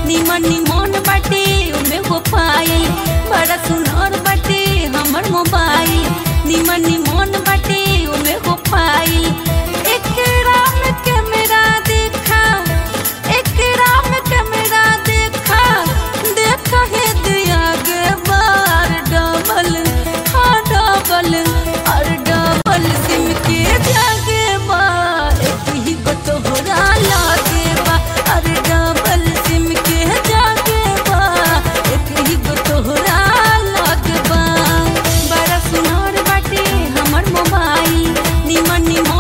निमन निमन बाटे ओमे हो पायल बड़ा सुनर बाटे हमर मोबाइल निमन निमन बाटे ओमे हो पायल एकरा में कैमरा देखा एकरा में कैमरा देखा देखा है दिया गे बार डबल हाँ डबल और डबल सिम के जागे बा एक ही को तोहरा लागे बा और डबल सिम के जागे बा एक ही को तोहरा लागे बा बड़ा सुनर बाटे हमर मोबाइल निमन निमन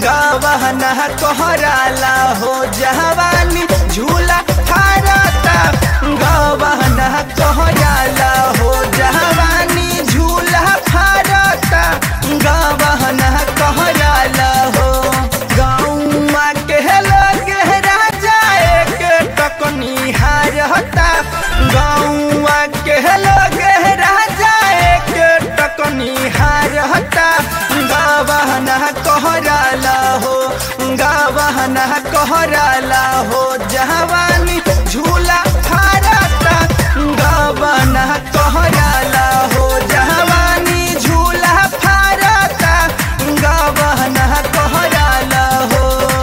गवहना कहराला हो जवानी झूला फारता गवहना कहराला हो जवानी झूला फारता गवहना कहराला हो गौवा के लोग राजा एक टकनी हारता गौवा के लोग राजा एक टकनी हारता गवहना कहराला हो गवहना कहराला हो जवानी झूला फारता गवना कहराला हो जवानी झूला फारता गवना कहराला हो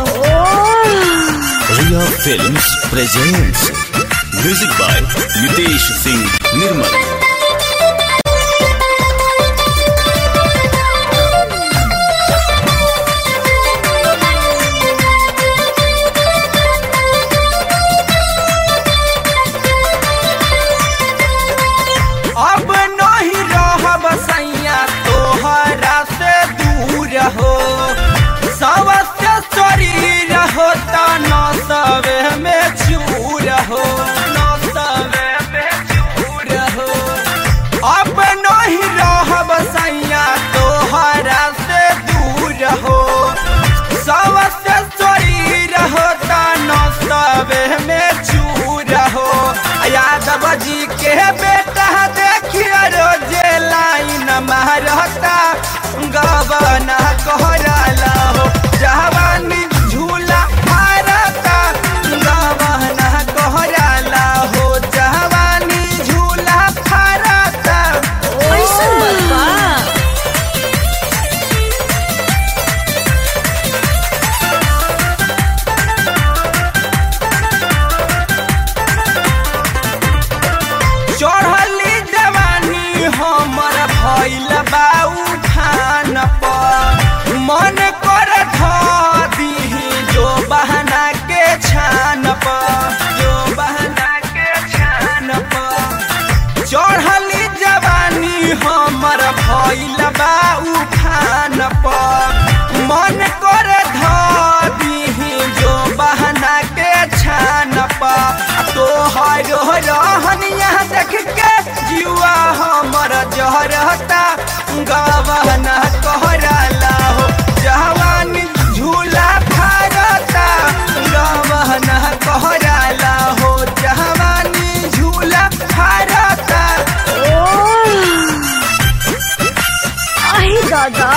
Ria Films presents music by Nitesh Singh Nirmal. अब नहीं रहब सैया तोहरा से दूर हो सबसे शरीर हो त न सबे में चूर हो न सबे में चूर हो अब नहीं रहब सैया तोहरा से दूर हो सबसे शरीर हो त न सबे में चूर हो यादव जी के बेटा देखिए रोजे लाइन मारता गबना कहराला हो जवानी झूला मारता गबना कहराला हो जवानी झूला फारता ऐसन बात बा चढ़ली जवानी हमर भइल बा उठान पर मन कर दीही जो बहना के छान पर जो बहना के छान पर चढ़ली जवानी हमर भइल बा उठान पर मन कर दीही जो बहना के छान पर तोहर रहनिया देख के जीवा हमर जहरता गवना कहराला हो जवानी झूला फारता गवना कहराला हो जवानी झूला फारता आई दादा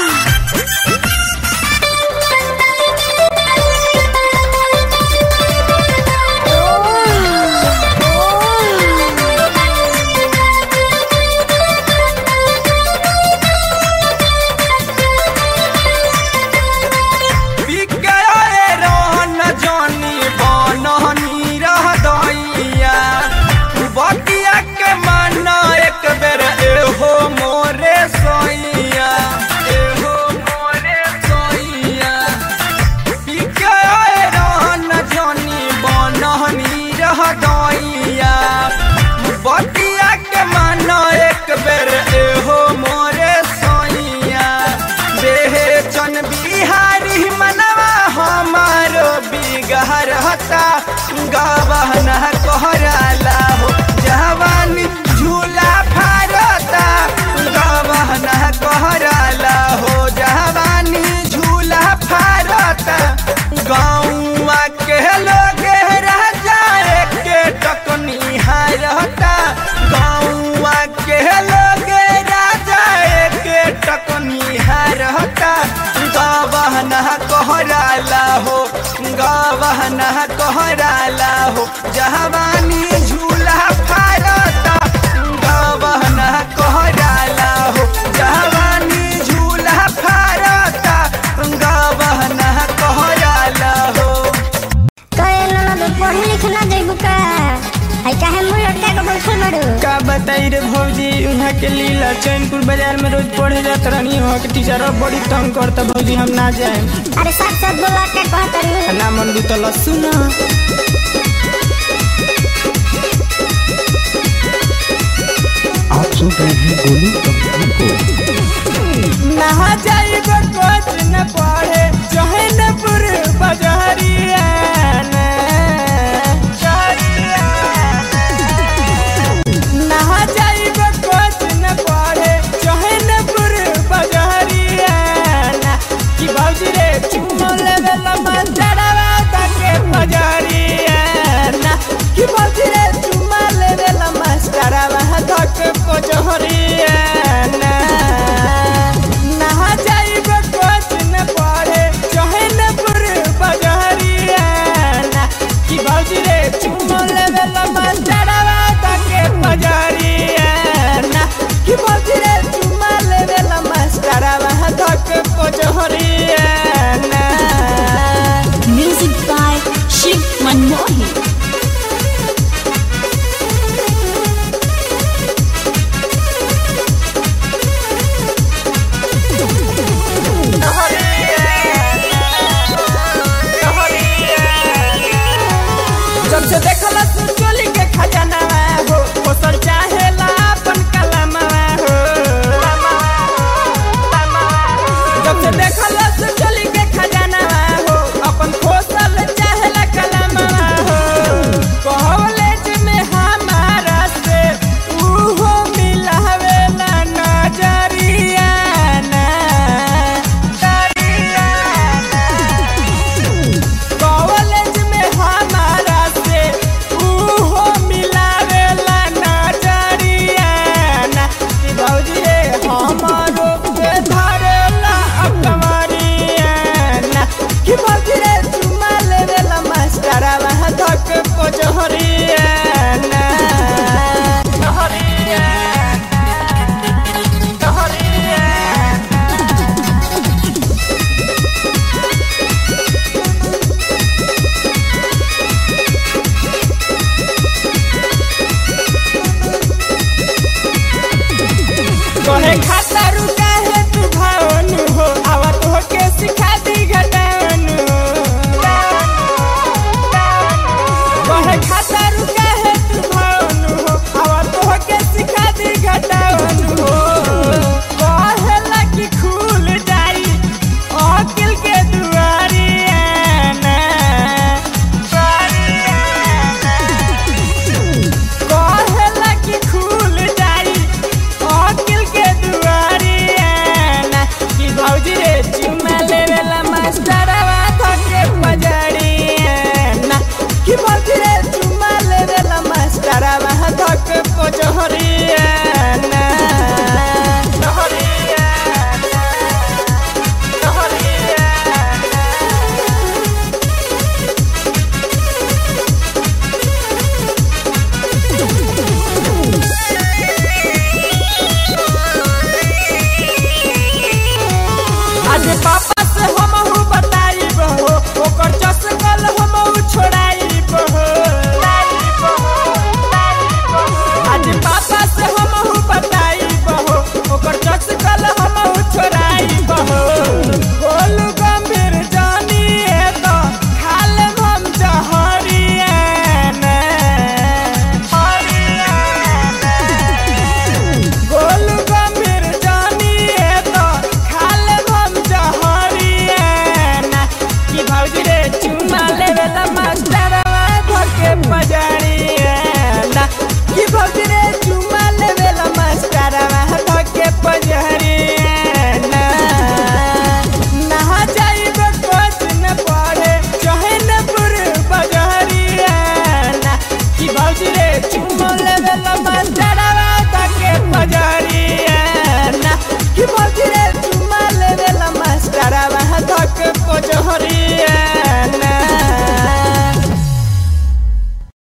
बिकाए रहन जानी बनहनी रह दैया बतिया के माना एक बेर एहो मोरे सैया एहो मोरे सैया बिकाए रहन जानी बनहनी रह दैया बतिया के माना एक बेर एहो मोरे सैया बेचन बिहारी मनवा हमारो बिगहर हता गवना कहराला हो जवानी झूला फारता गवना कहराला हो जवानी झूला फारता गौवा के लोग राजा के टकनी हारता गौवा के लोग राजा के टकनी हारता गवना कहराला हो गवना कहराला हो जवानी झूला फारता गवना कहराला हो जवानी झूला फारता गवना कहराला हो कहे ननद पढ़े लिखे ना जइबू का है काहे मुंह लटका के बैठल बड़ू का बताई रे भौजी उहाँ के लीला चैनपुर बाजार में रोज पढ़े जात रहनी वहाँ के टीचर अब बड़ी तंग करता भौजी हम ना जाए अरे साथ साथ बोला के कहत रही ना मन तो लस्सू ना आप सुन रहे हैं गोलू कंपनी को नहा जाइब कोच न पढ़े भौजी रे चुम्मा लेवेला मास्टरवा धके पजरिया ना कि भौजी रे चुम्मा लेवेला मास्टरवा धके पजरिया